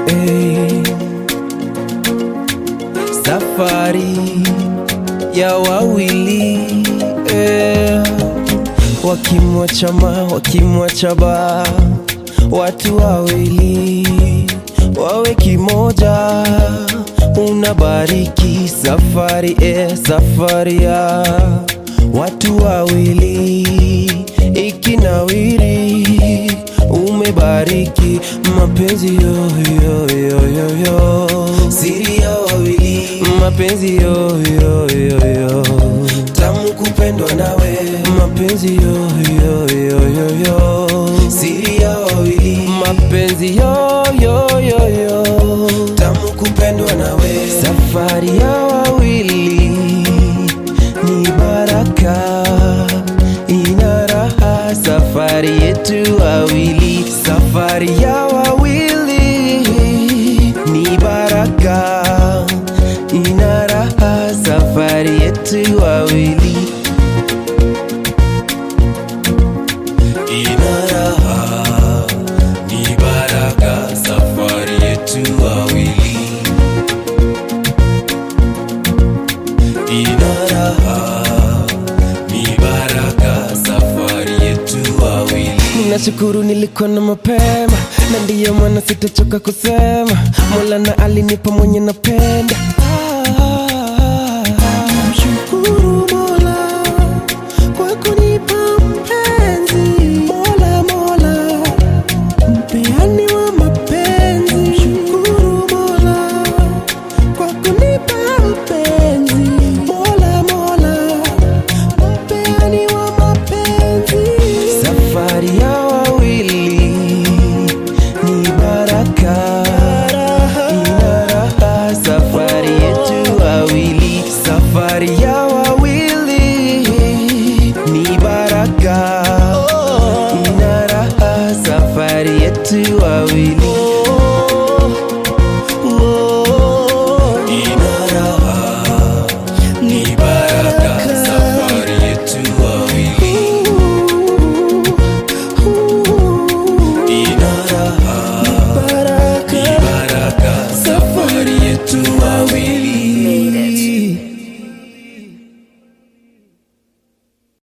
Hey. Safari ya wawili eh. Wakimwacha ma wakimwacha ba watu wawili wawe kimoja, unabariki safari eh, safari ya watu wawili ikinawiri, umebariki mapenzi yo yo yo yo yo, siri ya wawili mapenzi yo yo yo yo, tamu kupendwa nawe mapenzi yo yo yo yo yo, siri ya wawili mapenzi yo yo yo yo, tamu kupendwa nawe safari ya wawili ni baraka ina raha safari yetu wawili safari ya wawili ni baraka ina raha safari yetu wawili ina raha ni baraka safari yetu wawili ina raha ni baraka safari yetu wawili nashukuru nilikuwa na mapema na ndiyo maana sitachoka kusema mola na alinipa mwenye napenda